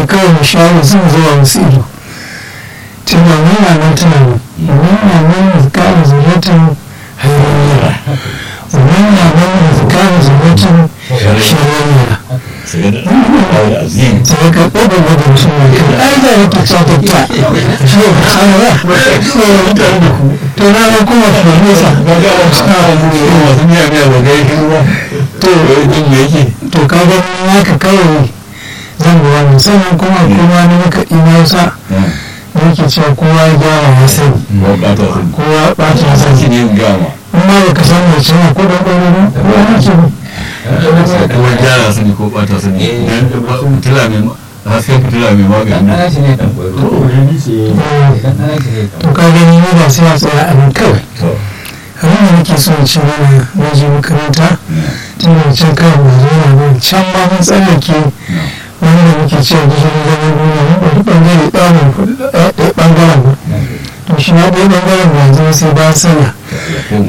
kawai mu share sun zuwa wasu ido tunda muna nan tana nan muna nan da kara zuriyatan hayraniya muna nan da kara zuriyatan shiraniya sai ka ɗaga da mutum mai kan ai da yake ta ta ta shi ne ba san ba to na ga kuma farfesa to to ka ga haka kawai zan ga wannan sannan kuma kuma na maka imausa da yake cewa kowa ya gyara ya sani kowa ya ɓata ya sani in ma baka san mai cewa ko da ɗaure ba kowa yake ba kuma gyara su ne ko ɓata su ne don fitila mai hasken fitila mai magani to ka gani ni ba sai a tsaya a nan kawai abin da nake so in ce mana na je makaranta tun da can kawai ba zuwa ba can ma mun tsallake wanda muke cewa gishirin zaman duniya mun ɗauki ɓangare ɗamin ɗaya ɓangaren ba to shi ma ɗaya ɓangaren ba yanzu sai ba sana